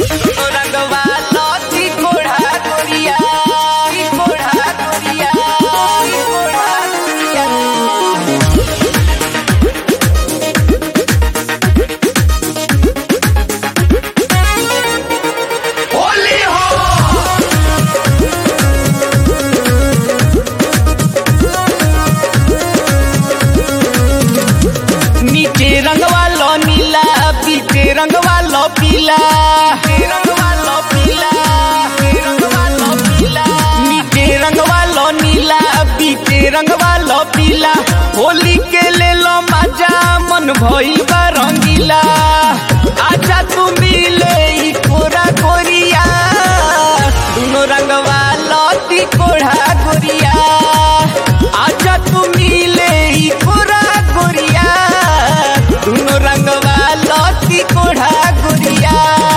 रंगवा लौती कोढ़ा गोरिया ई कोढ़ा गोरिया ई कोढ़ा गोरिया होली हो नीचे रंगवा लो नीला पीछे रंगवा लो पीला रंगवा लो पीला रंगवा लो पीला नीचे रंगवा लो नीला पीछे रंगवा लो पीला होली के ले लो मजा मन भइल बा रंगीला आजा तू मिले ई कोरा कोरिया दुनो रंगवा लौती कोढ़ा गोरिया आजा तू मिले ई कोरा गोरिया दुनो रंगवा लौती कोढ़ा गोरिया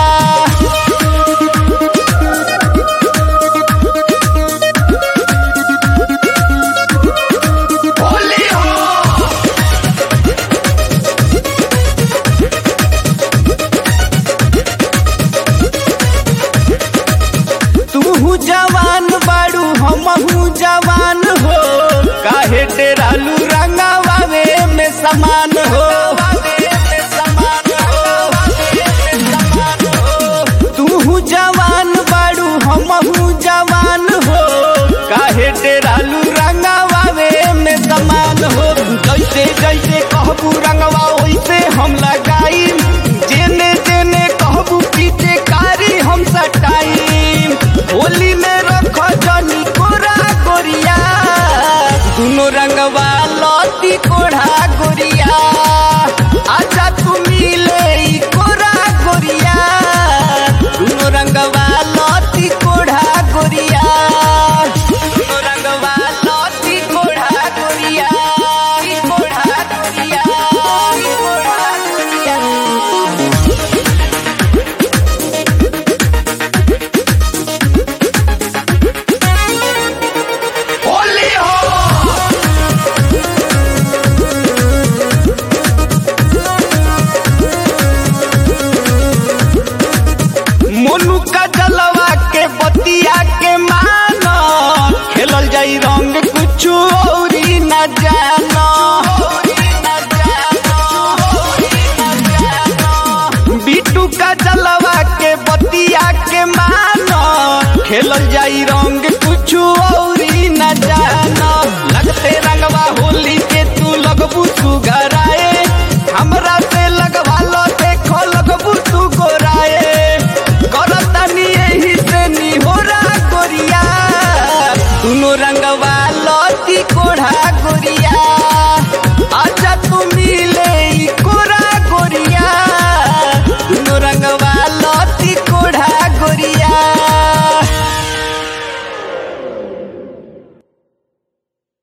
होली हो तू जवान बाड़ू हमहू जवान हो काहे डेरालू रंगावे में समान हो तू जवान बाड़ू हमहू जवान हो काहे डेरालू रंगावे में समान हो जैसे जैसे कहबू रंगवा वैसे हम लगाई जेने जेने कहबू पीछे कारी हम सटाई होली में रख जनी कोरा गोरिया दुनो रंगवा लौती कोढ़ा गोरिया आजा तू मिले ई कोरा गोरिया दुनो रंगवा लौती कोढ़ा गोरिया दुनो रंगवा लौती कोढ़ा गोरिया ई कोढ़ा गोरिया ई कोढ़ा गोरिया होली हो मोनू का जलवा के बतिया के मानो खेलल जाई रंग कुछ औरी न जानो बिटू का जलवा के बतिया के मानो खेलल जाई रंग कुछ औरी न जानो लगते रंगवा होली के तू लगबू सुगराए हमरा से लगवा लो देखो लगबू तू गोराए करतनी यही से निहोरा गोरिया दुनो रंगवा लौती कोढ़ा गोरिया आज